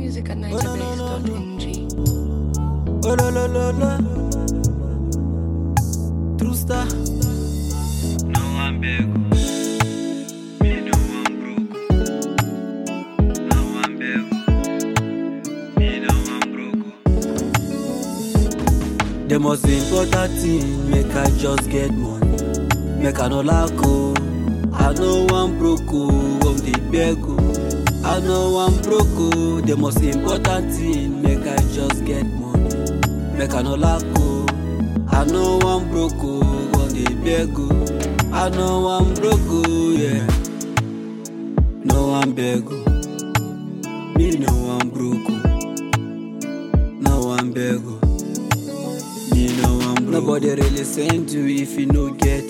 music at nightabase.ng. Oh la la la la. True star. No one beg. Me no one broke. No one beg. Me no one broke. The most important thing, make I just get money. Make I no lack oh. I know one broke oh, on the beg oh. I know one broke oh. The most important thing, make I just get money. Make I no lack oh. I know one broke oh, on the beg oh. I know one broke oh, yeah. No one beg oh. Me no one broke oh. No one beg oh. Me no one broke. Nobody really send you if you no get.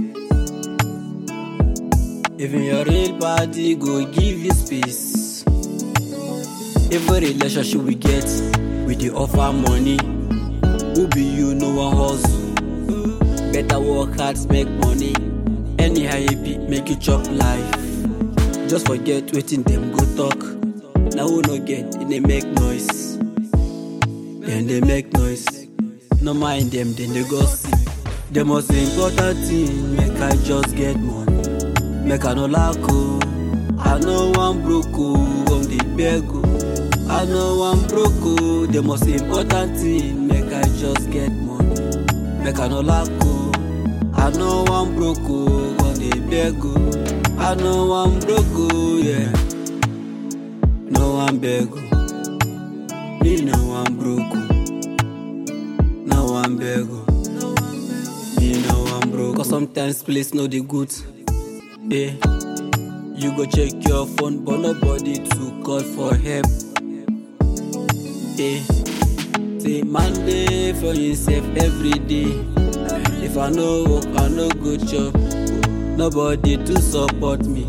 Even your real party go give you space. Every relationship we get, we dey offer money. Who be you, no one hustle. Better work hard, make money. Anyhow you be, make you chop life. Just forget wetin dem go talk. Na who no get, e dey make noise. Dem dey make noise. No mind dem, dem dey gossip. The most important thing, make I just get money. Make I no lack oh. I know one broke oh, on the beg oh. I know one broke oh. The most important thing, make I just get money. Make I no lack oh. I know one broke oh, on the beg oh. I know one broke oh, yeah. No one beg oh. Me no one broke oh. No one beg oh. Me no one broke. Cause sometimes place no dey good. Yeah. You go check your phone, but nobody to call for help. Yeah. Say man dey for himself every day. If I no work, I no go chop. Nobody to support me.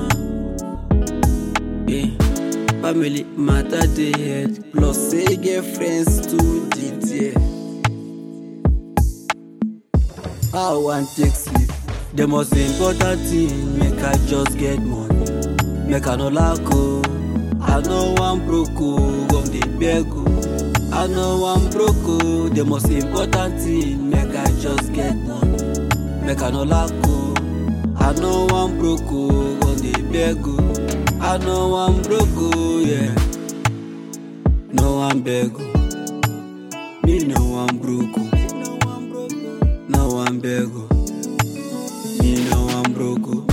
Yeah. Family matter dey head, plus say get friends too dey there. How I wan take sleep? The most important thing, make I just get money. Make I no lack oh. I know one broke oh, on the beg oh. I know one broke oh. The most important thing, make I just get money. Make I no lack oh. I know one broke oh, on the beg oh. I know one broke oh, yeah. No one beg oh. Me no one broke oh. No one beg oh. Me no one broke oh.